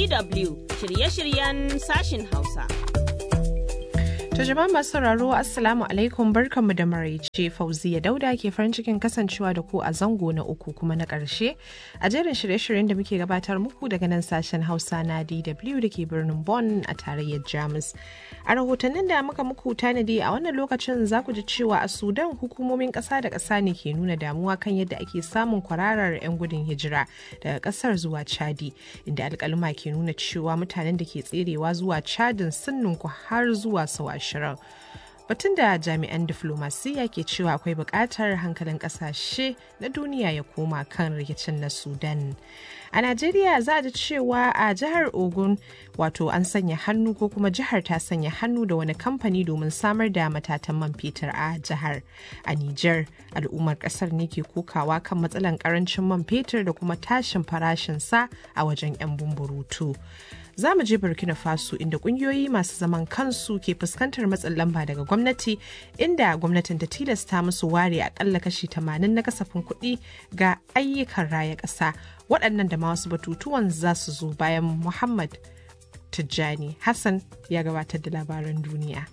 DW shirye-shiryen sashin Hausa. To jama'a masu sauraro Assalamu alaikum barkanmu da maraice Fauziya Dauda ke farin cikin kasancewa da ku a zango na uku kuma na ƙarshe a jerin shirye-shiryen da muke gabatar muku daga nan sashen Hausa na DW da ke birnin Bonn a tarayyar Jamus. A rahotannin da muka muku tanadi a wannan lokacin za ku ji cewa a Sudan hukumomin ƙasa da ƙasa ne ke nuna damuwa kan yadda ake samun kwararar 'yan gudun hijira daga ƙasar zuwa Chadi inda alƙaluma ke nuna cewa mutanen da ke tserewa zuwa Chadin sun ninku har zuwa sau ashirin. Batun da jami'an diflomasiyya ke cewa akwai buƙatar hankalin ƙasashe na duniya ya koma kan rikicin na Sudan. A Najeriya za a ji cewa a jihar Ogun wato an sanya hannu ko kuma jihar ta sanya hannu da wani kamfani domin samar da matatan man fetur a jihar. A Nijar, al'ummar ƙasar ne ke kokawa kan matsalan ƙarancin man fetur da kuma tashin farashinsa a wajen 'yan bumburutu. za mu je burkina faso inda kungiyoyi masu zaman kansu ke fuskantar matsin lamba daga gwamnati inda gwamnatin ta tilasta musu ware akalla kashi 80 na kasafin kuɗi ga ayyukan raya ƙasa waɗannan da ma wasu batutuwan za su zo bayan muhammad tijjani hassan ya gabatar da labaran duniya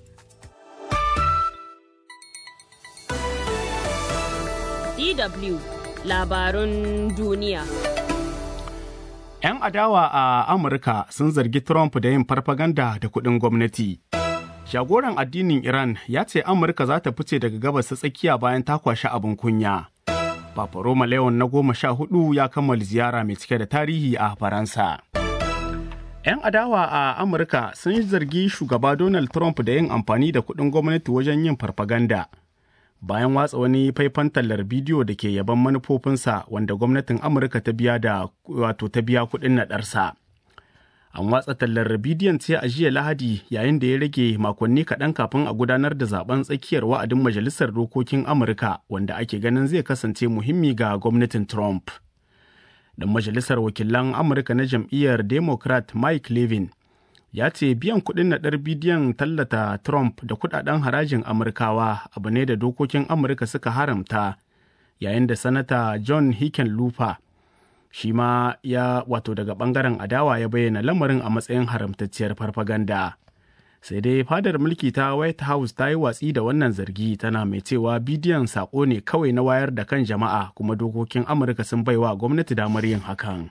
DW labarun duniya. 'Yan adawa a Amurka sun zargi Trump da yin farfaganda da kuɗin gwamnati. Shagoran addinin Iran ya ce Amurka za ta fice daga gabas ta tsakiya bayan ta kwashi abin kunya. Papa Roma Leon na goma sha hudu ya kammala ziyara mai cike da tarihi a Faransa. 'Yan adawa a Amurka sun zargi shugaba Donald Trump da yin amfani da kuɗin gwamnati wajen yin farfaganda. bayan watsa wani faifan tallar bidiyo da ke yaban manufofinsa wanda gwamnatin amurka ta biya da wato ta biya kuɗin naɗarsa an watsa tallar bidiyon ce a jiya lahadi yayin da ya rage makonni kaɗan kafin a gudanar da zaben tsakiyar wa'adin majalisar dokokin amurka wanda ake ganin zai kasance muhimmi ga gwamnatin trump dan majalisar wakilan amurka na jam'iyyar democrat mike levin ya ce biyan kuɗin naɗar bidiyon tallata Trump da kuɗaɗen harajin Amurkawa abu ne da dokokin Amurka suka haramta yayin da Sanata John Hickenlooper shi ma ya wato daga ɓangaren adawa ya bayyana lamarin a matsayin haramtacciyar farfaganda. Sai dai fadar mulki ta White House ta yi watsi da wannan zargi tana mai cewa bidiyon saƙo ne kawai na wayar da kan jama'a kuma dokokin Amurka sun baiwa gwamnati damar yin hakan.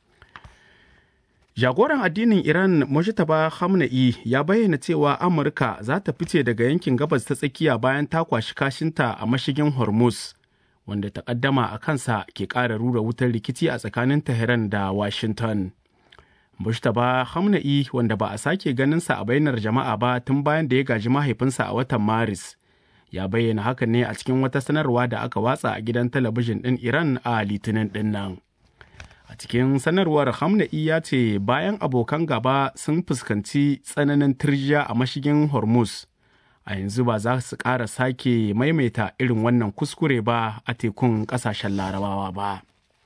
Jagoran addinin Iran Mojtaba Khamenei ya bayyana cewa Amurka za ta fice daga yankin gabas ta tsakiya bayan ta kwashi kashinta a mashigin Hormuz, wanda takaddama a kansa ke ƙara rura wutar rikici a tsakanin Tehran da Washington. Mojtaba Khamenei wanda ba a sake ganinsa a bainar jama'a ba tun bayan da ya gaji mahaifinsa a watan Maris, ya bayyana hakan ne a cikin wata sanarwa da aka watsa a gidan talabijin ɗin Iran a Litinin ɗin nan. A cikin sanarwar Hamna'i ya ce bayan abokan gaba sun fuskanci tsananin turjiya a mashigin Hormuz, a yanzu ba za su ƙara sake maimaita irin wannan kuskure ba a tekun ƙasashen larabawa ba.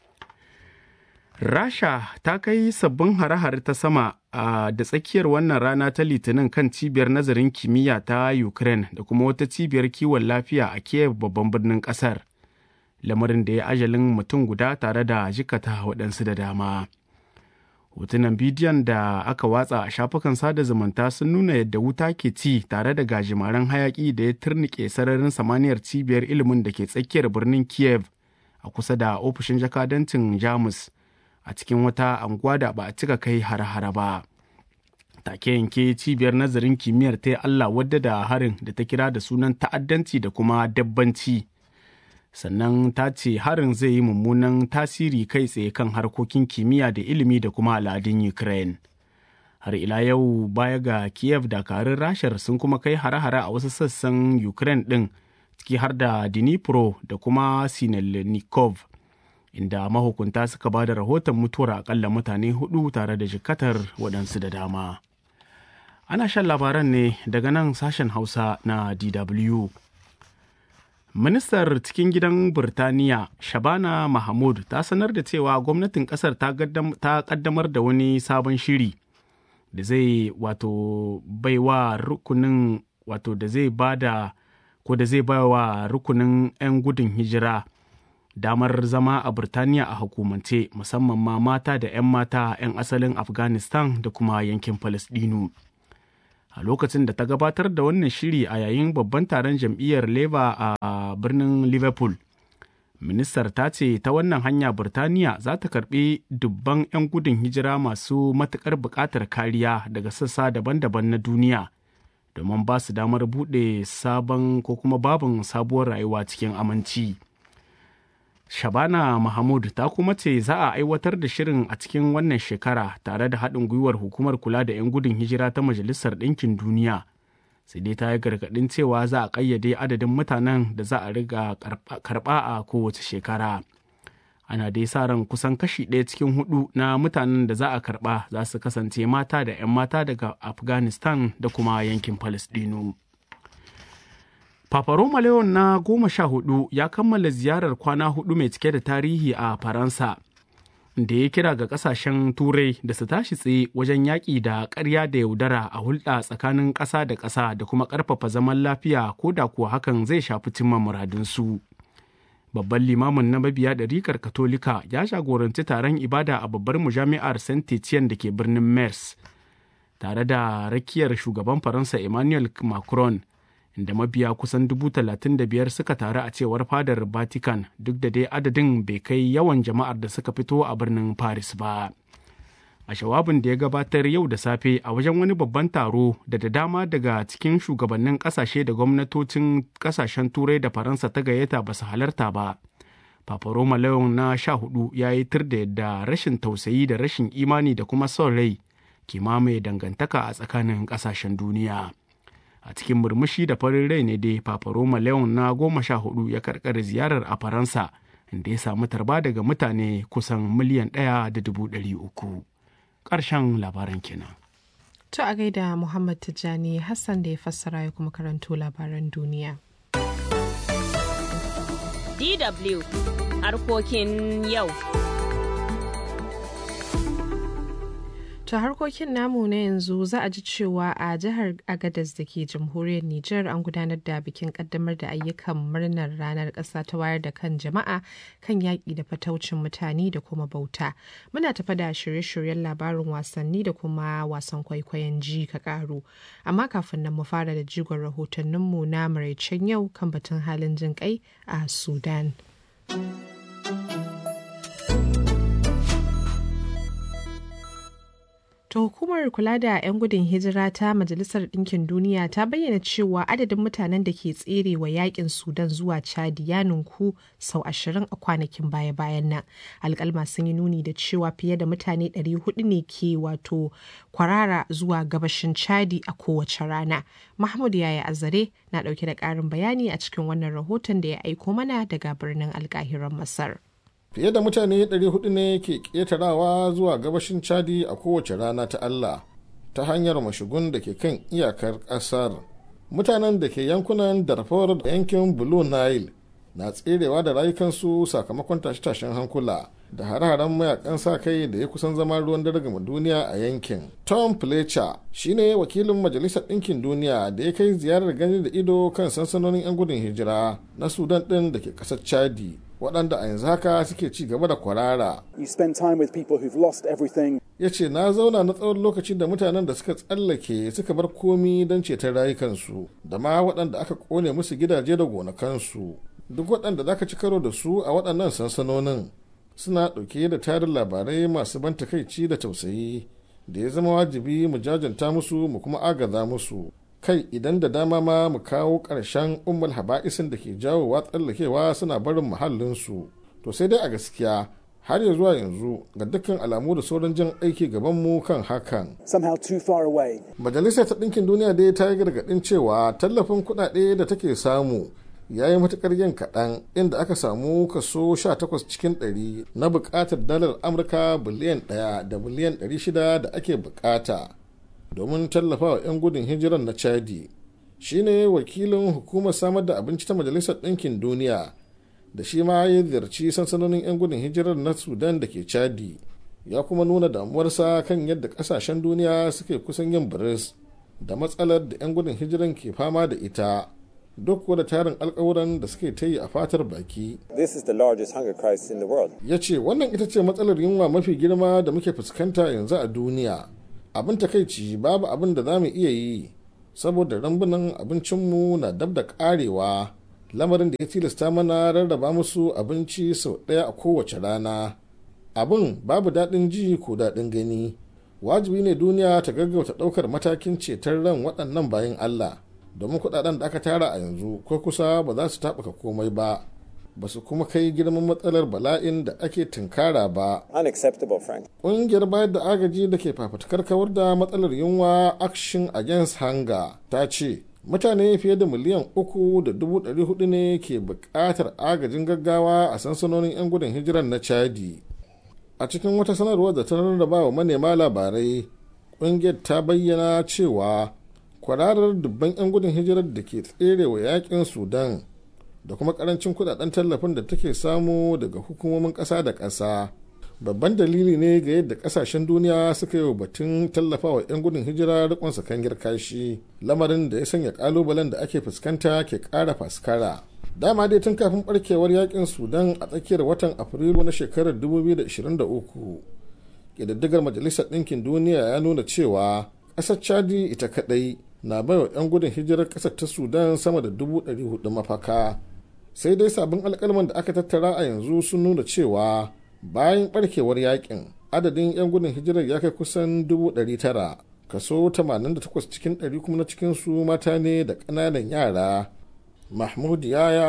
Rasha ta kai sabbin hare-hare ta sama a da tsakiyar wannan rana ta litinin kan cibiyar nazarin kimiyya ta Ukraine da kuma wata cibiyar kiwon lafiya a Kiev babban birnin ƙasar. lamarin da ya ajalin mutum guda tare da jikata waɗansu da dama. Hotunan bidiyon da aka watsa a shafukan sada zumunta sun nuna yadda wuta ke ci tare da gajimaren hayaƙi da ya turnike sararin samaniyar cibiyar ilimin da ke tsakiyar birnin Kiev a kusa da ofishin jakadancin Jamus a cikin wata anguwa da ba a cika kai har-hara ba. Take yanke cibiyar nazarin kimiyyar ta Allah wadda da harin da ta kira da sunan ta'addanci da kuma dabbanci. sannan ta ce harin zai yi mummunan tasiri kai tsaye kan harkokin kimiyya da ilimi da kuma al'adun ukraine har ila yau baya ga kiev dakarun rashar sun kuma kai hare-hare a wasu sassan ukraine ɗin ciki har da dnipro da kuma sinelnikov inda mahukunta suka ba da rahoton mutuwar akalla mutane hudu tare da jikatar waɗansu da dama ana shan labaran ne daga nan sashen hausa na dw Ministar cikin gidan Birtaniya Shabana Mahmud ta sanar da cewa gwamnatin kasar ta kaddamar da wani sabon shiri da zai wato baiwa rukunin wato da zai bada ko da zai baiwa rukunin 'yan gudun hijira damar zama a Birtaniya a hukumance musamman ma mata da 'yan mata 'yan asalin Afghanistan da kuma yankin Falasɗinu. A lokacin da ta gabatar da wannan shiri a yayin babban taron jam'iyyar Labour a birnin Liverpool, ministar ta ce ta wannan hanya Birtaniya za ta karbi dubban 'yan gudun hijira masu matuƙar buƙatar kariya daga sassa daban-daban na duniya domin ba su damar buɗe sabon ko kuma babin sabuwar rayuwa cikin aminci. Shabana Mahmud ta kuma ce za a aiwatar da shirin a cikin wannan shekara tare da haɗin gwiwar hukumar kula da 'yan gudun hijira ta Majalisar Ɗinkin Duniya. Sai dai ta yi gargaɗin cewa za a ƙayyade adadin mutanen da za a riga karɓa a kowace shekara. Ana dai sa ran kusan kashi ɗaya cikin hudu na mutanen da za a karɓa za su kasance mata da 'yan mata daga Afghanistan da kuma yankin Falasɗinu. Papa Roma Leon na goma sha hudu ya kammala ziyarar kwana hudu mai cike da tarihi a Faransa, da ya kira ga kasashen Turai da su tashi tsaye wajen yaƙi da ƙarya da yaudara a hulɗa tsakanin ƙasa da ƙasa da kuma ƙarfafa zaman lafiya ko da kuwa hakan zai shafi cimma muradunsu. Babban limamin na mabiya ɗarikar Katolika ya jagoranci taron ibada a babbar mujami'ar Saint Etienne da ke birnin Mers, tare da rakiyar shugaban Faransa Emmanuel Macron. inda mabiya kusan dubu talatin da biyar suka taru a cewar fadar vatican duk da dai adadin bai kai yawan jama'ar da suka fito a birnin paris ba a shawabin da ya gabatar yau da safe a wajen wani babban taro da da dama daga cikin shugabannin kasashe da gwamnatocin kasashen turai da faransa ta gayyata ba su halarta ba Papa Roma Leon na sha hudu ya yi tur da yadda rashin tausayi da rashin imani da kuma son rai ke mamaye dangantaka a tsakanin kasashen duniya. a cikin murmushi da farin rai ne dai Papa Roma Leon na goma sha hudu ya karkare ziyarar a Faransa inda ya samu tarba daga mutane kusan miliyan ɗaya da dubu ɗari uku. Ƙarshen labaran kenan. To a gaida Muhammad Tijjani Hassan da ya fassara ya kuma karanto labaran duniya. DW harkokin yau. To harkokin namu na yanzu za a ji cewa a jihar Agadez da ke jamhuriyar Nijar an gudanar da bikin kaddamar da ayyukan murnar ranar ƙasa ta wayar da kan jama'a kan yaƙi da fataucin mutane da kuma bauta. Muna tafa da shirye-shiryen labarin wasanni da kuma wasan kwaikwayon ji ka ƙaru. Amma kafin nan mu fara da jigon rahotanninmu na maraicen yau kan batun halin jin kai a Sudan. To hukumar kula da 'yan gudun hijira ta Majalisar Ɗinkin Duniya ta bayyana cewa adadin mutanen da ke tsere wa yakin Sudan zuwa Chadi ya ninku sau ashirin a kwanakin baya-bayan nan. Alƙalma sun yi nuni da cewa fiye da mutane 400 ne ke wato kwarara zuwa gabashin Chadi a kowace rana. Mahmud Yaya Azare na ɗauke da ƙarin bayani a cikin wannan rahoton da ya aiko mana daga birnin alƙahiran Masar. fiye da mutane 400 ne ke ƙetarawa zuwa gabashin chadi a kowace rana ta allah ta hanyar mashigun da ke kan iyakar ƙasar mutanen da ke yankunan darfur da yankin blue nile na tserewa da rayukansu sakamakon tashe-tashen hankula da hare-haren mayakan sa kai da ya kusan zama ruwan dare gama duniya a yankin tom fletcher shine wakilin majalisar ɗinkin duniya da ya kai ziyarar gani da ido kan sansanonin 'yan gudun hijira na sudan ɗin da ke ƙasar chadi waɗanda a yanzu haka suke ci gaba da kwarara. Ya ce na zauna na tsawon lokacin da mutanen da suka tsallake suka bar komi don ceton rayukansu da ma waɗanda aka ƙone musu gidaje da gonakansu. Duk waɗanda za ka ci karo da su a waɗannan sansanonin suna ɗauke da tarin labarai masu ban takaici da tausayi da ya zama wajibi mu jajanta musu mu kuma agaza musu. kai idan da dama ma mu kawo ƙarshen ummul haba'isin da ke jawowa tsallakewa suna barin muhallinsu to sai dai a gaskiya har ya zuwa yanzu ga dukkan alamu da sauran jan aiki gabanmu kan hakan. Majalisar ta ɗinkin duniya dai ta yi gargaɗin cewa tallafin kuɗaɗe da take samu ya yi matuƙar yin kaɗan inda aka samu kaso 18 cikin 100 na buƙatar dalar Amurka biliyan 1 da biliyan 600 da ake buƙata. domin tallafawa 'yan gudun hijirar na chadi shine wakilin hukumar samar da abinci ta majalisar ɗinkin duniya da shi ma ya ziyarci sansanonin 'yan gudun hijirar na sudan da ke chadi ya kuma nuna damuwarsa kan yadda ƙasashen duniya suke kusan yin biris da matsalar da 'yan gudun hijiran ke fama da ita duk da tarin alkawuran da suke ta yi a fatar baki. This is the largest hunger crisis in the world. Ya ce wannan ita ce matsalar yunwa mafi girma da muke fuskanta yanzu a duniya. Abin takaici babu abin da za mu iya yi saboda rambunan abincinmu na dab da karewa lamarin da ya tilasta mana rarraba musu abinci sau ɗaya a kowace rana. Abin babu daɗin ji ko daɗin gani. Wajibi ne duniya ta gaggauta ɗaukar matakin ceton ran waɗannan bayan Allah. domin kudaden da aka tara a yanzu ko kusa ba za su taɓuka komai ba ba su kuma kai girman matsalar bala'in da ake tunkara ba Unacceptable, Frank. ƙungiyar bayar da agaji da ke fafutukar kawar da matsalar yunwa action against hunger ta ce mutane fiye da miliyan uku da dubu ɗari hudu ne ke buƙatar agajin gaggawa a sansanonin 'yan gudun hijirar na chadi a cikin wata sanarwar da ta rarraba wa manema labarai ƙungiyar ta bayyana cewa kwararar dubban 'yan gudun hijirar da ke tsere wa yakin sudan da kuma karancin kudaden tallafin da take samu daga hukumomin ƙasa da ƙasa babban dalili ne ga yadda ƙasashen duniya suka yi wa batun tallafawa 'yan gudun hijira rikon sakangir kashi lamarin da ya sanya kalubalen da ake fuskanta ke ƙara faskara dama dai tun kafin barkewar yakin sudan a tsakiyar watan afrilu na shekarar 2023 ƙididdigar majalisar ɗinkin duniya ya nuna cewa ƙasar chadi ita kaɗai na baiwa 'yan gudun hijirar ƙasar ta sudan sama da dubu ɗari hudu mafaka sai dai sabbin alkalman da aka tattara a yanzu sun nuna cewa bayan barkewar yakin adadin 'yan gudun hijirar ya kai kusan dubu ɗari tara kaso 88 cikin ɗari kuma na cikinsu mata ne da ƙananan yara mahmud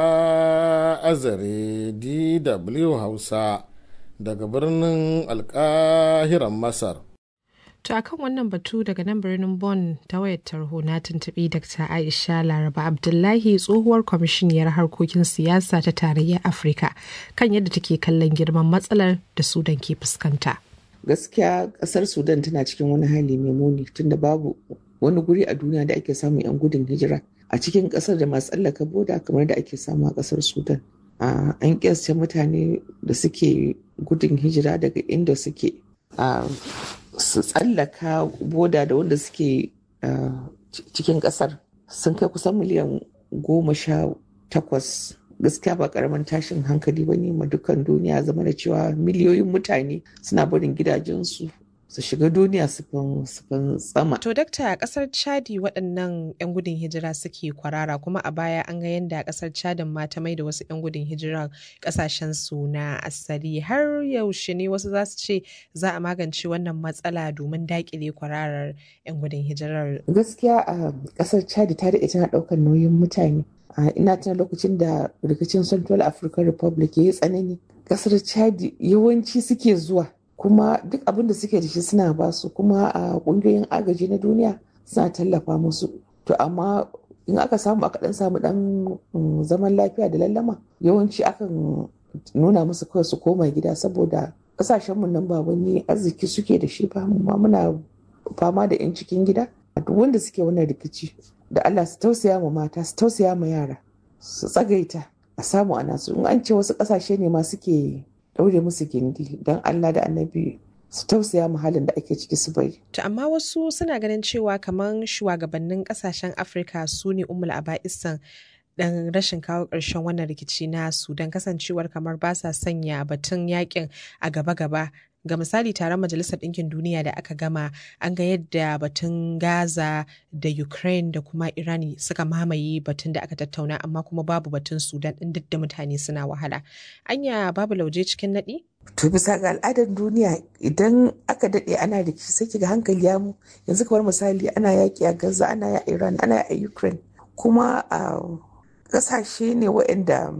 yaya azare dw hausa daga birnin alkahiran masar To akan wannan batu daga nan birnin Bonn ta wayar tarho na tuntuɓi Dr. Aisha Laraba Abdullahi tsohuwar kwamishiniyar harkokin siyasa ta tarayyar Afirka kan yadda take kallon girman matsalar da Sudan ke fuskanta. Gaskiya ƙasar Sudan tana cikin wani hali mai muni tunda babu wani guri a duniya da ake samun 'yan gudun hijira a cikin ƙasar da masu tsallaka boda kamar da ake samu a ƙasar Sudan. An kiyasce mutane da suke gudun hijira daga inda suke su tsallaka boda da wanda suke cikin kasar sun kai kusan miliyan goma sha takwas gaskiya ba karamin tashin hankali ba ne ma dukkan duniya zama da cewa miliyoyin mutane suna barin gidajensu su shiga duniya su tsama. To dakta a kasar Chadi waɗannan 'yan gudun hijira suke kwarara kuma a baya an ga yadda a kasar Chadin ma ta mai da wasu 'yan gudun hijira kasashen su na asali har yaushe ne wasu za su ce za a magance wannan matsala domin daƙile kwararar 'yan gudun hijirar. Gaskiya a kasar Chadi ta daɗe tana ɗaukar nauyin mutane. ina tuna lokacin da rikicin Central African Republic ya yi tsanani. Kasar Chadi yawanci suke zuwa kuma duk abin da suke da shi suna ba su kuma a kungiyoyin agaji na duniya suna tallafa musu to amma in aka samu aka dan samu dan zaman lafiya da lallama yawanci akan nuna musu kawai su koma gida saboda kasashen mu nan ba wani arziki suke da shi ba ma muna fama da yan cikin gida duk wanda suke wannan rikici da Allah su tausaya ma mata su tausaya ma yara su tsagaita a samu ana su in an ce wasu kasashe ne ma suke daure musu gindi don Allah da annabi su tausaya halin da ake ciki su bari. To amma wasu suna ganin cewa kamar shugabannin kasashen Afirka su ne umul aba'isan dan rashin kawo ƙarshen wannan rikici na Sudan kasancewar kamar ba sa sanya batun yakin a gaba-gaba ga misali taron majalisar ɗinkin duniya da aka gama an ga yadda batun gaza da ukraine da kuma irani suka mamaye batun da aka tattauna amma kuma babu batun sudan ɗin duk da mutane suna wahala anya babu lauje cikin naɗi to bisa ga al'adar duniya idan aka daɗe ana rikici sai kiga hankali ya mu yanzu kamar misali ana yaƙi a gaza ana a iran ana a ukraine kuma a ƙasashe ne waɗanda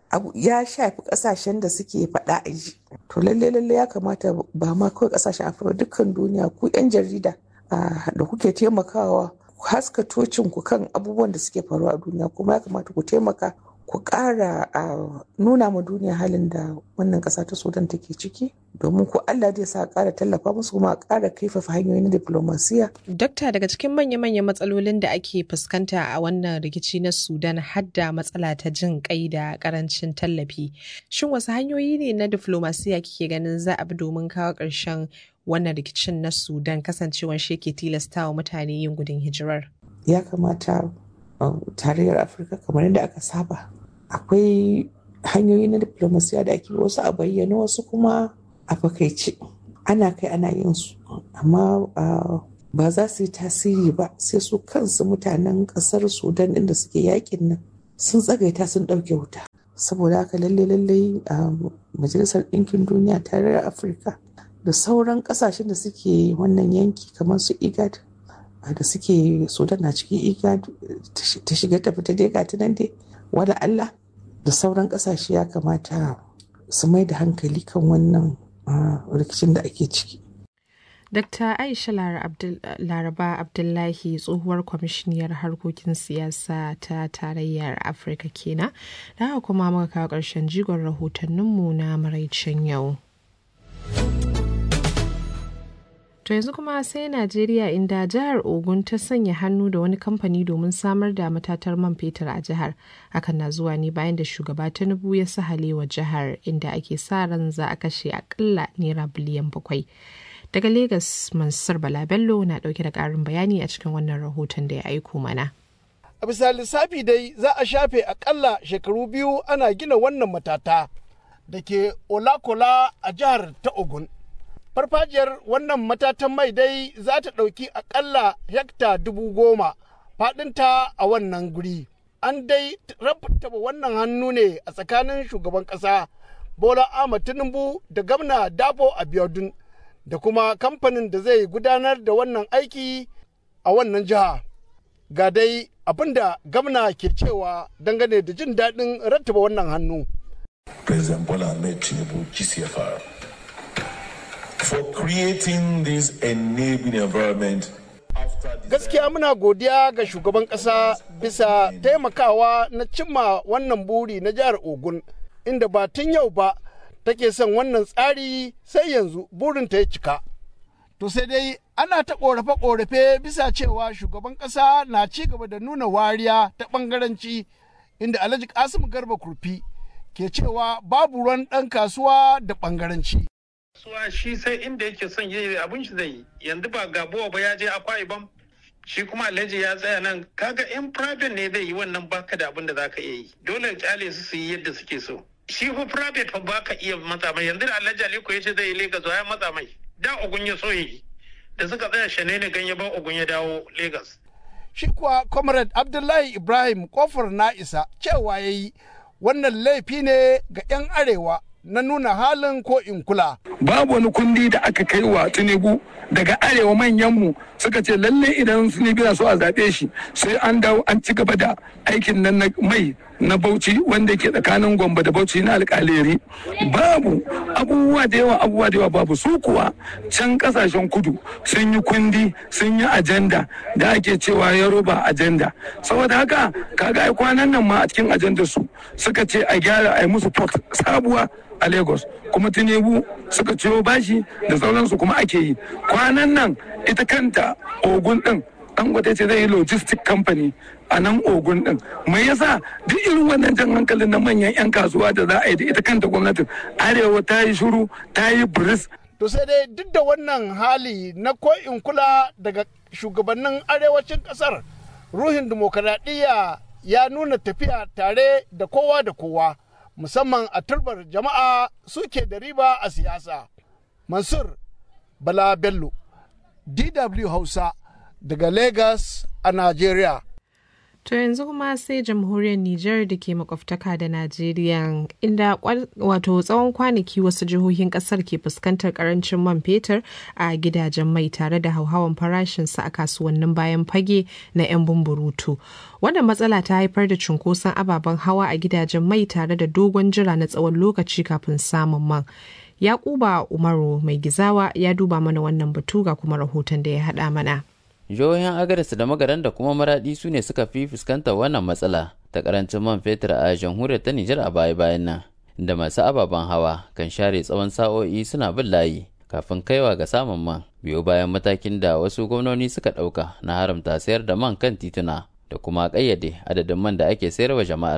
ya shafi kasashen da suke faɗa a ji to lalle lalle ya kamata ba ma kawai kasashen afirka dukkan duniya ku yan jarida da kuke taimakawa ku haska tocin ku kan abubuwan da suke faruwa a duniya kuma ya kamata ku taimaka ku ƙara nuna ma duniya halin da wannan ƙasa ta sudan take ciki domin ku Allah zai sa ƙara tallafa musu kuma a ƙara kaifafa hanyoyin diplomasiya. Dokta daga cikin manya-manyan matsalolin da ake fuskanta a wannan rikici na Sudan hadda matsala ta jin kai da ƙarancin tallafi. Shin wasu hanyoyi ne na diplomasiya kike ganin za a bi domin kawo ƙarshen wannan rikicin na Sudan kasancewar shi ke tilastawa mutane yin gudun hijirar? Ya kamata tarayyar afirka kamar yadda aka saba akwai hanyoyi na diplomasiya da ake wasu a bayyana wasu kuma a fakaice ana kai ana yin su amma ba za su yi tasiri ba sai su kansu mutanen kasar sudan inda suke yakin nan sun tsagaita sun ɗauke wuta saboda haka lalle lalle a majalisar ɗinkin duniya tarayyar afirka da sauran ƙasashen da suke wannan yanki kamar su igad da suke sudan na cikin igad ta shiga ta fita dai gata nan dai wala allah da sauran ƙasashe ya kamata su mai da hankali kan wannan rikicin da ake ciki Dr. Aisha Laraba Abdullahi tsohuwar kwamishiniyar harkokin siyasa ta tarayyar Afirka kenan. Da haka kuma muka kawo ƙarshen jigon rahotanninmu na maraicen yau. To yanzu kuma sai Najeriya inda jihar Ogun ta sanya hannu da wani kamfani domin samar da matatar man fetur a jihar. Hakan na zuwa ne bayan da shugaba Tinubu ya sahale wa jihar inda ake sa ran za a kashe akalla naira biliyan bakwai. Daga Legas Mansur Bala Bello na dauke da karin bayani a cikin wannan rahoton da ya aiko mana. A bisa lissafi dai za a shafe akalla shekaru biyu ana gina wannan matata da ke Olakola a jihar ta Ogun. farfajiyar wannan matatan mai dai za ta ɗauki akalla hekta dubu goma faɗinta a wannan guri an dai rabtaba wannan hannu ne a tsakanin shugaban ƙasa bola ahmad tinubu da gamna dabo abiodun da kuma kamfanin da zai gudanar da wannan aiki a wannan jiha ga dai abinda gamna ke cewa dangane da jin daɗin rattaba wannan hannu President Bola Ahmed Tinubu, GCFR, for creating this enabling environment gaskiya muna godiya ga shugaban ƙasa bisa taimakawa na cimma wannan buri na jihar ogun inda ba tun yau ba take son wannan tsari sai yanzu burinta ya cika to sai dai ana ta ƙorafe-ƙorafe bisa cewa shugaban ƙasa na ci gaba da nuna wariya ta ɓangaranci inda alhaji kasim garba kurfi ke cewa babu ruwan ɗan kasuwa da ɓangaranci kasuwa shi sai inda yake son yi abin shi zai yi yanzu ba gabuwa ba ya je akwa ibam shi kuma alhaji ya tsaya nan kaga in private ne zai yi wannan baka da abin da zaka iya yi dole kyale su su yi yadda suke so shi fa private fa baka iya matsa mai yanzu da alhaji aliko ya ce zai yi lagos ya matsa mai da ogun ya so yi da suka tsaya shane ne ganye ba ogun ya dawo lagos shi kuwa comrade abdullahi ibrahim kofar na isa cewa ya yi wannan laifi ne ga 'yan arewa na nuna halin ko in kula. Babu wani kundi da aka kai wa Tinubu daga arewa manyanmu suka ce lalle idan Tinubu na so a zaɓe shi sai an dawo an ci gaba da aikin nan na mai na Bauchi wanda ke tsakanin Gombe da Bauchi na alƙaleri. Babu abubuwa da yawa abubuwa da yawa babu su kuwa can kasashen kudu sun yi kundi sun yi ajanda da ake cewa Yoruba ajanda. Saboda haka kaga ai kwanan nan ma a cikin ajandar su suka ce a gyara a yi musu port sabuwa a lagos kuma tinubu suka ciyo bashi da sauransu kuma ake yi kwanan nan ita kanta ogun din dangote ce zai yi logistic company a nan ogun din mai yasa duk irin wannan jan hankalin na manyan 'yan kasuwa da za a yi da ita kanta gwamnatin arewa ta yi shuru ta yi biris to sai dai duk da wannan hali na ko'in kula daga shugabannin arewacin kasar ruhin dimokuraɗiyya ya nuna tafiya tare da kowa da kowa musamman a turbar jama'a suke da riba a siyasa. Mansur Bala Bello, DW Hausa daga Lagos a Najeriya. To yanzu kuma sai jamhuriyar Nijar da ke makwabtaka da Najeriya inda wato tsawon kwanaki wasu jihohin kasar ke fuskantar karancin man fetur a gidajen mai tare da hauhawan farashinsa a kasuwannin bayan fage na 'yan bumburutu. Wannan matsala ta haifar da cunkoson ababen hawa a gidajen mai tare da dogon jira na tsawon lokaci kafin samun man. Yakuba Umaru mai gizawa ya duba mana wannan batu ga kuma rahoton da ya haɗa mana. jihohin agadas da magaran da kuma maradi su ne suka fi fuskantar wannan matsala ta karancin man fetur a jamhuriyar ta nijar a baya bayan nan da masu ababen hawa kan share tsawon sa'o'i suna bin layi kafin kaiwa ga samun man biyo bayan matakin da wasu gwamnoni suka ɗauka na haramta sayar da man kan tituna da kuma ƙayyade adadin man da ake sayarwa jama'ar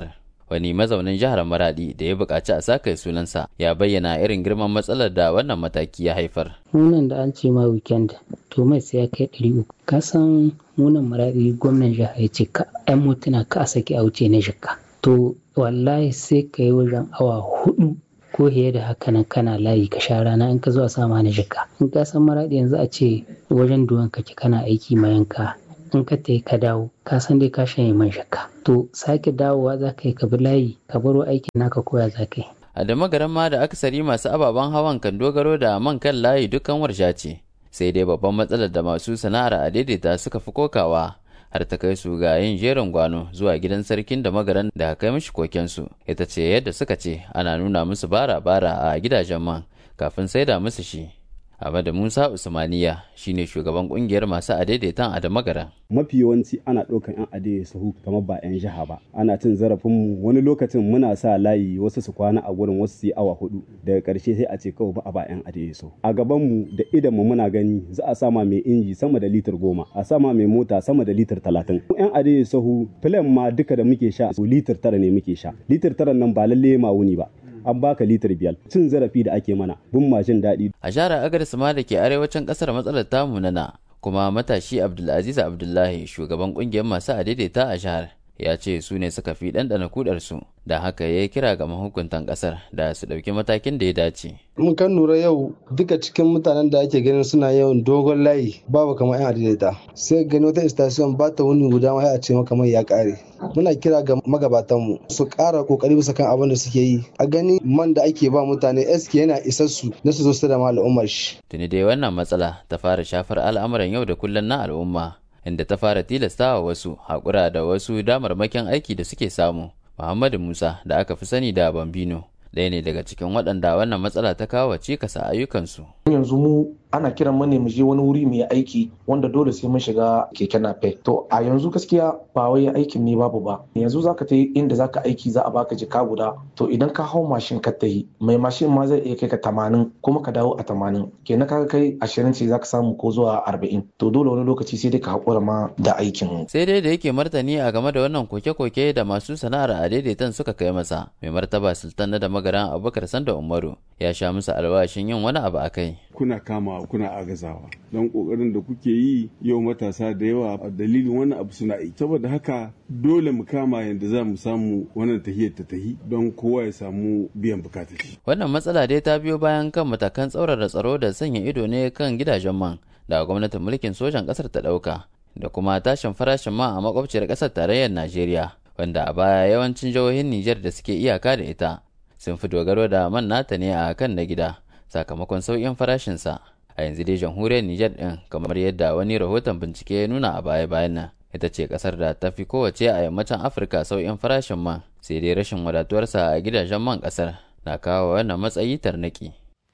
wani mazaunin jihar maradi da ya buƙaci a saka sunansa ya bayyana irin girman matsalar da wannan mataki ya haifar munan da an ce ma weekend to mai sai ya kai ɗari uku ka san munan maradi gwamnan jihar ya ce ka yan motuna ka a saki a wuce na jikka to wallahi sai ka yi wajen awa hudu ko fiye da haka nan kana layi ka sha rana in ka zo a sama na jikka in ka san maradi yanzu a ce wajen duwan kake kana aiki mayanka in ka tayi ka dawo ka san dai ka shanye man shakka to sake dawowa za ka yi ka bi layi ka baro aikin naka koya za ka yi a da magaran ma da akasari masu ababen hawan kan dogaro da man kan layi dukkan warsha ce sai dai babban matsalar da masu sana'ar a daidaita suka fi kokawa har ta kai su ga yin jerin gwano zuwa gidan sarkin da magaran da kai mishi kokensu ita ce yadda suka ce ana nuna musu bara-bara a gidajen man kafin saida musu shi Ahmadu Musa Usmaniya shine shugaban kungiyar masu adaidaitan a Damagara. Mafi yawanci ana ɗaukan 'yan adaidai sahu kamar ba 'yan jiha ba. Ana cin zarafinmu wani lokacin muna sa layi wasu su kwana a gurin wasu su yi awa hudu daga ƙarshe sai a ce kawai ba a ba 'yan adaidai sahu. A gabanmu da idanmu muna gani za a sama mai inji sama da litir goma a sama mai mota sama da litir talatin. 'Yan adaidai sahu filan ma duka da muke sha litir tara ne muke sha. Litir tara nan ba lalle ma wuni ba. an baka litir biyar cin zarafi da ake mana bin mashin daɗi. A jihar Agadez ma da ke arewacin ƙasar matsalar tamu nana kuma matashi Abdulaziz Abdullahi shugaban ƙungiyar masu adaidaita a jihar ya ce su ne suka fi ɗanɗana kudarsu da haka ya kira ga mahukuntan ƙasar da su ɗauki matakin da ya dace. mun kan lura yau duka cikin mutanen da ake ganin suna yawan dogon layi babu kamar yan adaidaita sai gani wata station ba ta wuni guda ma a ce maka mai ya kare muna kira ga magabatanmu su ƙara kokari bisa kan abin da suke yi a gani man da ake ba mutane eske yana isar su na su zo su da al'ummar shi tuni dai wannan matsala ta fara shafar al'amuran yau da kullum na al'umma inda ta fara tilastawa wasu haƙura da wasu damarmakin aiki da suke samu muhammadu musa da aka fi sani da bambino ɗaya ne daga cikin waɗanda wannan matsala ta kawo cikasa ayyukansu. yanzu mu ana kiran mu ne mu je wani wuri mu yi aiki wanda dole sai mun shiga keke nape to a yanzu gaskiya ba wai aikin ne babu ba yanzu zaka ta inda zaka aiki za a baka jika guda to idan ka hau mashin ka ta yi mai mashin ma zai iya kai ka tamanin kuma ka dawo a tamanin kenan kaga kai ashirin ce zaka samu ko zuwa arba'in to dole wani lokaci sai dai ka haƙura ma da aikin sai dai da yake martani a game da wannan koke-koke da masu sana'ar a daidaitan suka kai masa mai martaba sultan na da magaran abubakar sanda umaru ya sha musu alwashin yin wani abu a kai kuna kama kuna agazawa don kokarin da kuke yi yau matasa da yawa a dalilin wannan abu suna yi saboda haka dole mu kama yadda za mu samu wannan tahiyar ta tahi don kowa ya samu biyan bukatar shi wannan matsala dai ta biyo bayan kan matakan tsaurara tsaro da sanya ido ne kan gidajen man da gwamnatin mulkin sojan kasar ta dauka da kuma tashin farashin man a makwabciyar kasar tarayyar najeriya wanda a baya yawancin jihohin nijar da suke iyaka da ita sun fi dogaro da man nata ne a kan na gida sakamakon sauƙin farashinsa a yanzu dai jamhuriyar Nijar ɗin kamar yadda wani rahoton bincike ya nuna a baya-bayan nan ita ce ƙasar da ta fi kowace a yammacin Afirka sauƙin farashin man sai dai rashin wadatuwarsa a gidajen man ƙasar na kawo wannan matsayi tarnaki.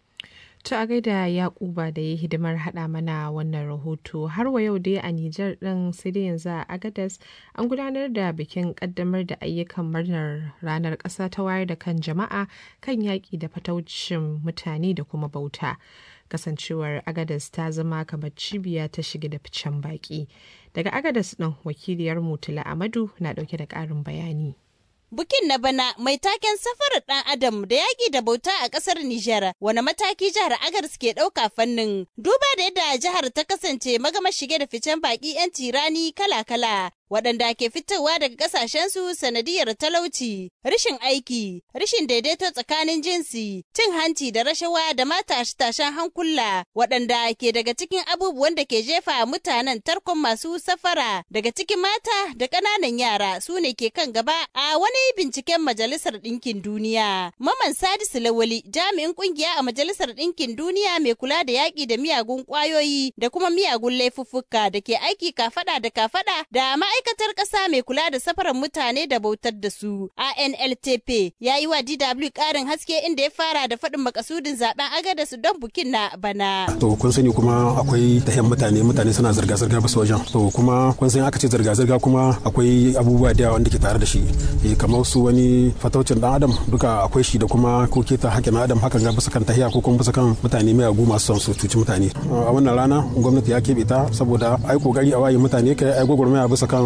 To a gaida Yakuba da ya hidimar haɗa mana wannan rahoto har wa yau dai a Nijar ɗin sai dai yanzu a Agadas an gudanar da bikin ƙaddamar da ayyukan murnar ranar ƙasa ta wayar da kan jama'a kan yaƙi da fataucin mutane da kuma bauta. Kasancewar Agadas ta zama kamar cibiya ta shige da ficen baƙi. Daga Agadas ɗin wakiliyar Mutula Amadu na ɗauke da ƙarin bayani. Bukin na bana mai taken safarar ɗan Adam da yaƙi da bauta a ƙasar Nijar, wani mataki jihar Agars ke ɗauka fannin. Duba da yadda jihar ta kasance magama shige da ficen baƙi 'yan tirani kala-kala. waɗanda ke fitowa daga ƙasashensu sanadiyar talauci, rashin aiki, rashin daidaito tsakanin jinsi, cin hanci da rashawa da ma tashe-tashen hankula, waɗanda ke daga cikin abubuwan da ke jefa mutanen tarkon masu safara daga cikin mata da ƙananan yara su ne ke kan gaba a wani binciken Majalisar Ɗinkin Duniya. Maman Sadisu Lawali jami'in ƙungiya a Majalisar Ɗinkin Duniya mai kula da yaƙi da miyagun ƙwayoyi da kuma miyagun laifuffuka da ke aiki kafaɗa da kafaɗa da ma'aikata ma'aikatar ƙasa mai kula da safarar mutane da bautar da su ANLTP ya yi wa DW ƙarin haske inda ya fara da faɗin makasudin zaben agadas don bukin na bana. To kun sani kuma akwai tahiyan mutane mutane suna zirga-zirga basu wajen. To kuma kun sani aka ce zirga-zirga kuma akwai abubuwa da yawa wanda ke tare da shi. kamar su wani fataucin dan adam duka akwai shi da kuma ko keta hakkin adam hakan ga bisa kan tahiya ko kuma bisa kan mutane mai agu masu son su cuci mutane. A wannan rana gwamnati ya keɓe ta saboda ai kokari a waye mutane kai ai gwagwarmaya bisa kan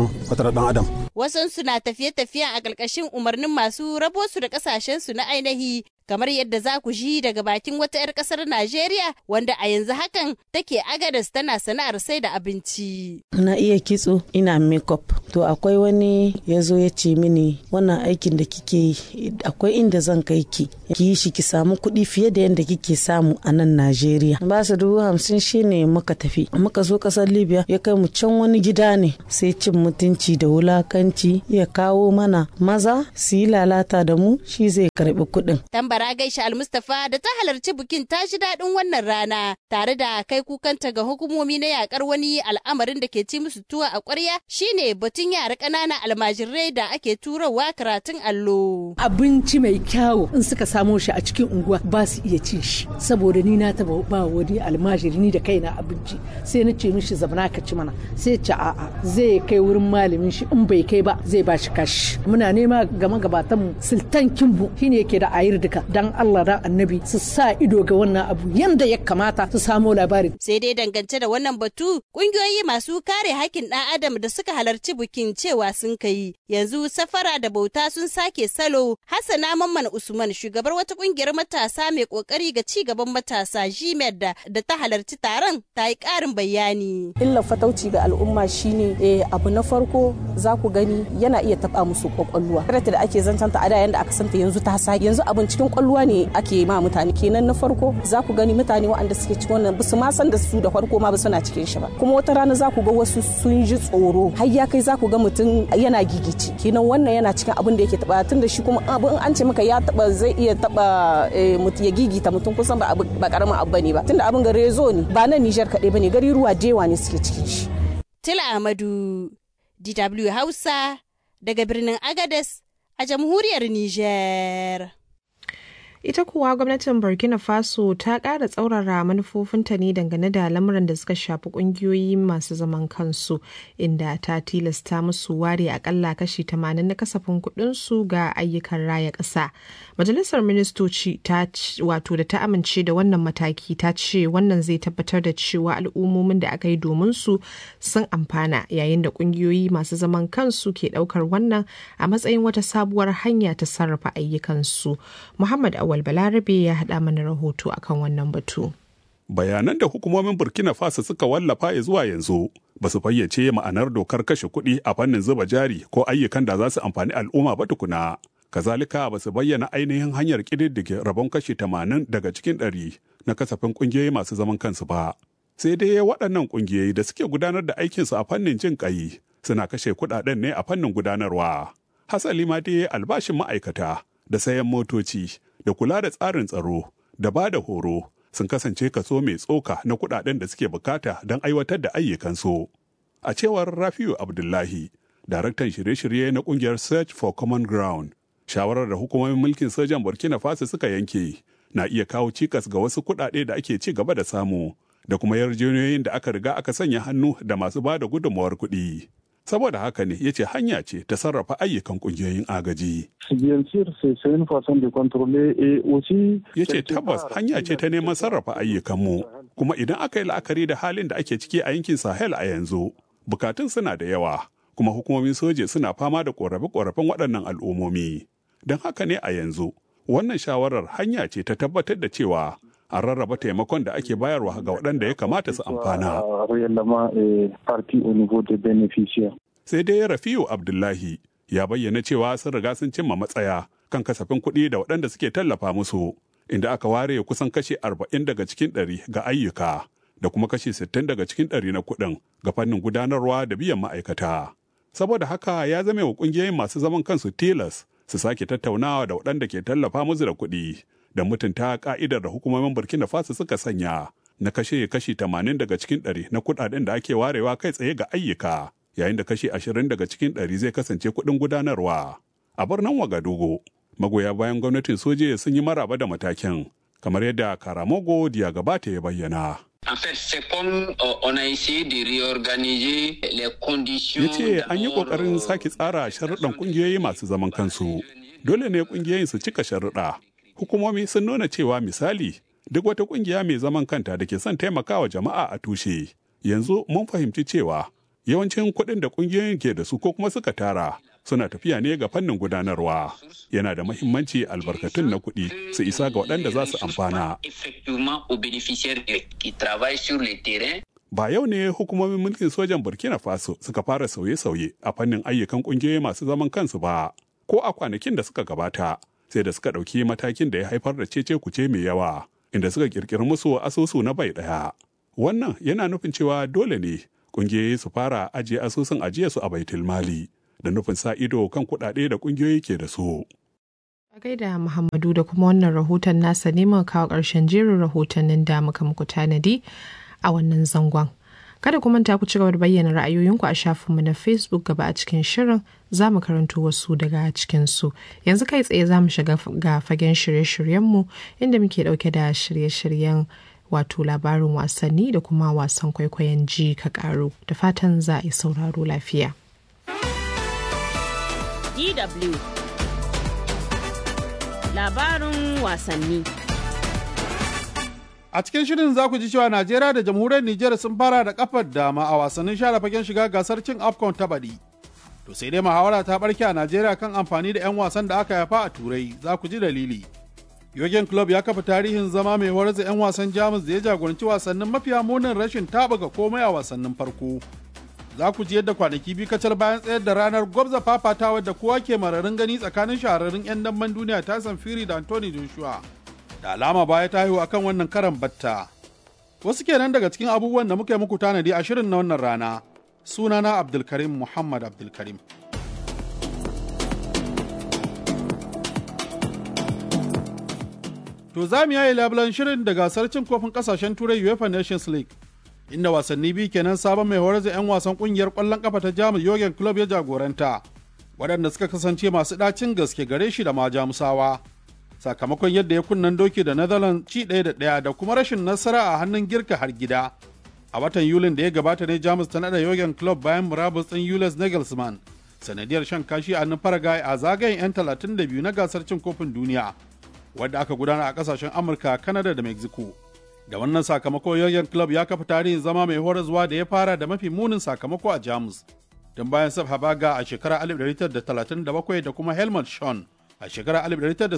wajen fatar dan adam wasansu na tafiye-tafiyen a ƙarƙashin umarnin masu rabo su da ƙasashensu na ainihi kamar yadda za ku ji daga bakin wata 'yar ƙasar Najeriya wanda a yanzu hakan take agadas tana sana'ar sai da abinci. Na iya kitso ina makeup to akwai wani ya zo ya ce mini wannan aikin da kike yi akwai inda zan kai ki ki yi shi ki samu kuɗi fiye da yadda kike samu a nan Najeriya. Ba su dubu hamsin shine muka tafi muka zo ƙasar Libya ya kai mu can wani gida ne sai cin mutunci da wulakanci ya kawo mana maza su yi lalata da mu shi zai karɓi kuɗin. Tambara Gaisha Almustafa da ta halarci bikin ta ji daɗin wannan rana tare da kai kukanta ga hukumomi na yakar wani al'amarin da ke ci musu tuwa a ƙwarya shine batun yara ƙanana almajirai da ake turawa karatun allo. Abinci mai kyawu in suka samo shi a cikin unguwa ba su iya cin shi saboda ni na taba ba wani almajiri ni da kaina abinci sai na ce mishi zabana ka ci mana sai ce a'a zai kai wurin malamin shi in bai kai ba zai ba shi kashi muna nema ga magabatan mu sultan kimbu shine yake da ayir duka dan Allah da annabi su sa ido ga wannan abu yanda ya kamata su samo labarin. Sai dai dangance da wannan batu kungiyoyi masu kare hakkin ɗan adam da suka halarci bikin cewa sun kai yanzu safara da bauta sun sake salo Hassana Mamman Usman shugabar wata kungiyar matasa mai kokari ga ci gaban matasa GMED da, da ta halarci taron ta yi ƙarin bayani. Illa fatauci ga al'umma shine eh, abu na farko za ku gani yana iya taba musu kwakwalwa. Karata da ake zancanta a da yanda aka santa yanzu ta sake yanzu abin cikin kwalluwa ne ake ma mutane kenan na farko za ku gani mutane waɗanda suke cikin wannan basu ma san da su da farko ma ba suna cikin shi ba kuma wata rana za ku ga wasu sun ji tsoro har ya kai za ku ga mutum yana gigici kenan wannan yana cikin abin da yake taba tun da shi kuma abin an ce maka ya taba zai iya taba ya gigita mutum kusan ba ba karamin abu bane ba tunda abin ga rezo ne ba nan Niger kaɗai bane gari ruwa dewa ne suke cikin shi Tila Ahmadu DW Hausa daga birnin Agadez a jamhuriyar Niger. Ita kuwa gwamnatin Burkina Faso ta ƙara tsaurara manufofinta ne dangane da lamuran da suka shafi ƙungiyoyi masu zaman kansu, inda ta tilasta musu ware akalla kashi 80 na kasafin kuɗinsu ga ayyukan raya ƙasa. Majalisar Ministoci ta wato da ta amince da wannan mataki ta ce wannan zai tabbatar da cewa al'ummomin da aka yi domin su sun amfana yayin da ƙungiyoyi masu zaman kansu ke ɗaukar wannan a matsayin wata sabuwar hanya ta sarrafa ayyukansu. Muhammad Awal Balarabe ya haɗa mana rahoto akan wannan batu. Bayanan da hukumomin Burkina Faso suka wallafa ya zuwa yanzu ba su fayyace ma'anar dokar kashe kuɗi a fannin zuba jari ko ayyukan da za su amfani al'umma ba tukuna. Kazalika ba su bayyana ainihin hanyar ƙididdige rabon kashi tamanin daga cikin ɗari na kasafin ƙungiyoyi masu zaman kansu ba. Sai dai waɗannan ƙungiyoyi da suke gudanar da aikinsu a fannin jin ƙai suna kashe kuɗaɗen ne a fannin gudanarwa. Hasali ma dai albashin ma'aikata da sayan motoci da kula da tsarin tsaro da ba da horo sun kasance kaso mai tsoka na kudaden da suke bukata don aiwatar da ayyukansu. A cewar Rafiu Abdullahi, daraktan shirye-shirye na kungiyar Search for Common Ground, shawarar da hukumomin mulkin sojan Burkina Faso suka yanke na iya kawo cikas ga wasu kudade da ake ci gaba da samu da kuma yarjejeniyoyin da aka riga aka sanya hannu da masu ba da gudunmawar kuɗi. saboda haka ne ya ce hanya ce ta sarrafa ayyukan kungiyoyin agaji. Ya ce tabbas hanya ce ta neman sarrafa ayyukanmu, kuma idan aka yi la'akari da halin da ake ciki a yankin Sahel a yanzu, bukatun suna da yawa, kuma hukumomin soje suna fama da ƙorafe-ƙorafen waɗannan al'ummomi. Don haka ne a yanzu, wannan shawarar hanya ce ta tabbatar da cewa a rarraba taimakon da ake bayarwa ga waɗanda ya kamata su amfana. Sai dai Rafiu Abdullahi ya bayyana cewa sun riga sun cimma matsaya kan kasafin kuɗi da waɗanda suke tallafa musu, inda aka ware kusan kashi arba'in daga cikin ɗari ga ayyuka da kuma kashi sittin daga cikin ɗari na kuɗin ga fannin gudanarwa da biyan ma'aikata. Saboda haka ya zame wa ƙungiyoyin masu zaman kansu tilas su sake tattaunawa da waɗanda ke tallafa musu da kuɗi da mutunta ka'idar da hukumomin burkina faso suka sanya na kashe kashi 80 daga cikin 100 na kudaden da ake warewa kai tsaye ga ayyuka yayin da kashi 20 daga cikin 100 zai kasance kudin gudanarwa a birnin wagadugu magoya bayan gwamnatin soje sun yi maraba da matakin kamar yadda karamogo diya gabata ya bayyana En fait, c'est comme euh, on a essayé de réorganiser les conditions. Ya ce an yi ƙoƙarin sake tsara sharuɗan ƙungiyoyi masu zaman kansu. Dole ne ƙungiyoyin su cika sharuɗa. Hukumomi sun nuna cewa misali duk wata ƙungiya mai zaman kanta da ke son taimakawa jama'a a tushe. Yanzu mun fahimci cewa Yawancin kuɗin da ƙungiyoyin ke da su ko kuma suka tara suna tafiya ne ga fannin gudanarwa. Yana da mahimmanci albarkatun na kuɗi su isa ga waɗanda za su amfana. Ba yau ne hukumomin mulkin sojan Burkina Faso suka fara sauye-sauye a fannin ayyukan ƙungiyoyi masu zaman kansu ba, ko a kwanakin da suka gabata, sai da suka ɗauki matakin da ya haifar da cece kuce mai yawa, inda suka ƙirƙiri musu asusu na bai ɗaya. Wannan yana nufin cewa dole ne ƙungiyoyi su fara ajiye asusun ajiyarsu a baitul mali da nufin sa ido kan kuɗaɗe da ƙungiyoyi ke da su. A gaida Muhammadu da kuma wannan rahoton nasa neman kawo ƙarshen jerin rahotannin da muka muku tanadi a wannan zangon. Kada ku manta ku ci gaba da bayyana ra'ayoyinku a shafinmu na Facebook gaba a cikin shirin za mu karanto wasu daga cikinsu. Yanzu kai tsaye za mu shiga ga fagen shirye-shiryenmu inda muke ɗauke da shirye-shiryen wato labarin wasanni da kuma wasan kwaikwayon ji ka ƙaru da fatan za a yi sauraro lafiya. DW Labarin wasanni A cikin shirin za ku ji cewa Najeriya da jamhuriyar Nijar sun fara da kafar dama a wasannin share fagen shiga gasar cin AFCON ta baɗi. To sai dai muhawara ta barke a Najeriya kan amfani da 'yan wasan da aka haifa a Turai za ku ji dalili. Yogen Club ya kafa tarihin zama mai horar da 'yan wasan Jamus da ya jagoranci wasannin mafiya munin rashin taɓuka komai a wasannin farko. Za ku ji yadda kwanaki biyu kacal bayan tsayar da ranar gwabza fafatawa da kowa ke mararin gani tsakanin shahararrun 'yan damben duniya Tyson Fury da Anthony Joshua. da alama baya ta haihu akan wannan karan batta. Wasu kenan daga cikin abubuwan da muka yi muku tanadi a shirin na wannan rana. Sunana Abdulkarim Muhammad Abdulkarim. To za mu yayi labulan shirin da gasar cin kofin kasashen turai UEFA Nations League. Inda wasanni biyu kenan sabon mai horar da 'yan wasan kungiyar kwallon kafa ta Jamus Jurgen Klopp ya jagoranta. Waɗanda suka kasance masu ɗacin gaske gare shi da ma Jamusawa. sakamakon yadda ya kunnan doki da Netherlands ci ɗaya da ɗaya da kuma rashin nasara a hannun girka har gida. A watan Yulin da ya gabata ne Jamus ta naɗa Jurgen Klopp bayan murabus ɗin Julius Nagelsmann sanadiyar shan kashi a hannun Paraguay a zagayen 'yan 32 na gasar cin kofin duniya wadda aka gudana a ƙasashen Amurka, Canada da Mexico. Da wannan sakamako Jurgen Klopp ya kafa tarihin zama mai horaswa da ya fara da mafi munin sakamako a Jamus. Don bayan Sab Habaga a shekarar 1937 da kuma Helmut Schön a shekarar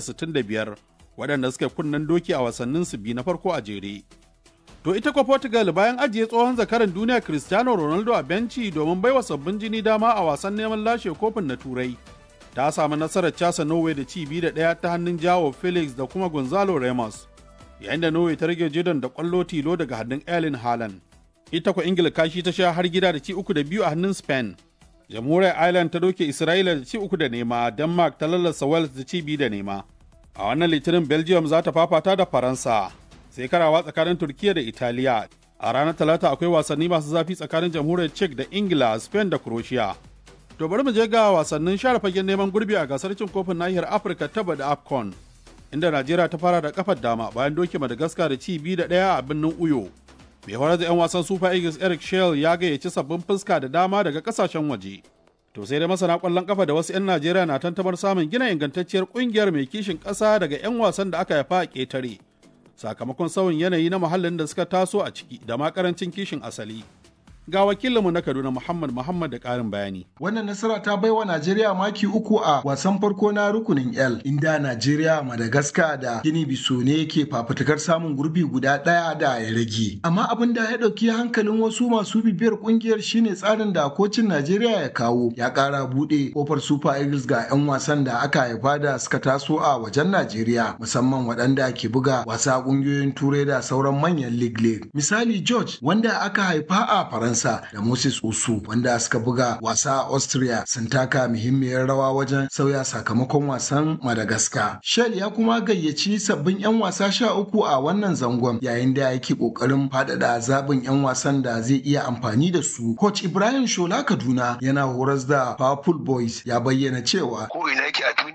1965 waɗanda suka kunnen doki a wasannin su biyu na farko a jere. To ita kwa Portugal bayan ajiye tsohon zakaran duniya Cristiano Ronaldo a benci domin baiwa sabbin jini dama a wasan neman lashe kofin na Turai. Ta samu nasarar casa Norway da ci biyu da ɗaya ta hannun jawo Felix da kuma Gonzalo Ramos. Yayin da Norway ta rage jidon da ƙwallo tilo daga hannun Erling Haaland. Ita kwa Ingila kashi ta sha har gida da ci uku da biyu a hannun Spain. jamhuriyar Ireland ta doke Isra'ila da ci uku da nema, Denmark ta lallasa Wales da ci biyu da nema. A wannan litinin Belgium za ta fafata da Faransa, sai karawa tsakanin Turkiya da Italiya. A ranar Talata akwai wasanni masu zafi tsakanin jamhuriyar Czech da Ingila, Spain da Croatia. To bari mu je ga wasannin share fagen neman gurbi a gasar cin kofin nahiyar Afirka ta da AFCON, inda Najeriya ta fara da kafar dama bayan doke Madagascar da ci biyu da ɗaya a birnin Uyo. mai horar da 'yan wasan super eagles eric shell ya gayyaci sabbin fuska da dama daga kasashen waje to sai dai masana kwallon kafa da wasu 'yan najeriya na tantamar samun gina ingantacciyar kungiyar mai kishin ƙasa daga 'yan wasan da aka haifa a ƙetare sakamakon sauyin yanayi na muhallin da suka taso a ciki da ma karancin kishin asali ga wakilinmu na Kaduna Muhammad Muhammad da ƙarin bayani. Wannan nasara ta baiwa Najeriya maki uku a wasan farko na rukunin L inda Najeriya, Madagascar da Gini Biso ne ke fafutukar samun gurbi guda ɗaya da ya rage. Amma abin da ya ɗauki hankalin wasu masu bibiyar ƙungiyar shine tsarin da kocin Najeriya ya kawo ya ƙara buɗe kofar Super Eagles ga 'yan wasan da aka haifa da suka taso a wajen Najeriya musamman waɗanda ke buga wasa ƙungiyoyin Turai da sauran manyan League League. Misali George wanda aka haifa a Faransa Faransa da Moses Usu wanda suka buga wasa a Austria sun taka muhimmiyar rawa wajen sauya sakamakon wasan Madagascar. Shell ya kuma gayyaci sabbin 'yan wasa sha uku a wannan zangon yayin da yake kokarin faɗaɗa zaɓin 'yan wasan da zai iya amfani da su. Coach Ibrahim Shola Kaduna yana horas da Powerful Boys ya bayyana cewa ko ina yake a duniya in dai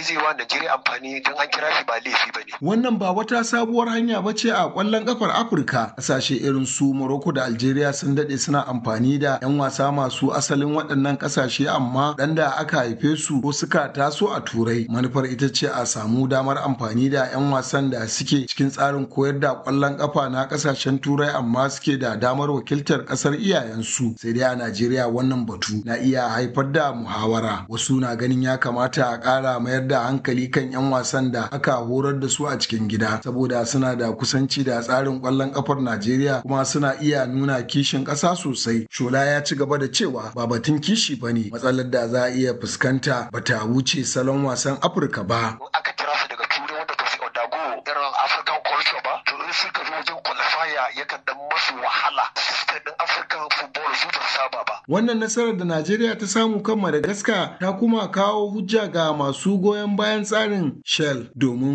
zai wa Najeriya amfani don an kira shi ba laifi ba ne. Wannan ba wata sabuwar hanya ba ce a ƙwallon ƙafar Afirka. Ƙasashe irin su Morocco da Algeria sun daɗe suna amfani da 'yan wasa masu asalin waɗannan ƙasashe amma ɗan da aka haife su ko suka taso a Turai. Manufar ita ce a samu damar amfani da 'yan wasan da suke cikin tsarin koyar da ƙwallon ƙafa na ƙasashen Turai amma suke da damar wakiltar ƙasar iyayensu. Sai dai a Najeriya wannan batu na iya haifar da muhawara. Wasu na ganin ya kamata a ƙara mayar da hankali kan 'yan wasan da aka horar da su a cikin gida saboda suna da kusanci da tsarin ƙwallon ƙafar Najeriya kuma suna iya nuna kishin ƙasa sosai. Shola ya ci gaba da cewa ba batun kishi ba ne matsalar da za a iya fuskanta ba ta wuce salon wasan Afirka ba. Aka kira su daga turai wanda ba su odago irin African culture ba to in suka zo wajen qualifier yakan dan masu wahala system din African football su ba saba ba. Wannan nasarar da Najeriya ta samu kan Madagascar ta kuma kawo hujja ga masu goyon bayan tsarin Shell domin